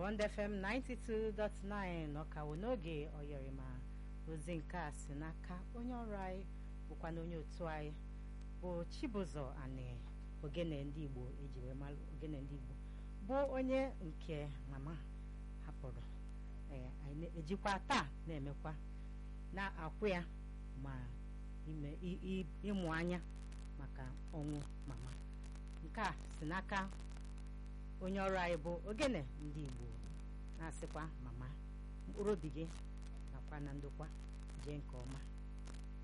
Bond FM 92.9 ọkawo n'oge oyọrịma ozi nke a si n'aka onye ọrụ anyị bụkwa na onye otu anyị bụ Chibụzọ Ani ogene ndị Igbo eji wee mara ogene ndị Igbo bụ onye nke mama hapụrụ ee anyị ejikwa taa na-emekwa na-akwụ ya ma ime ịmụ anya maka ọnwụ mama nke a si n'aka onye ọrụ anyị bụ ogene ndị Igbo na-asịkwa mama mkpụrụ obi gị nakwa na ndokwa jee nke ọma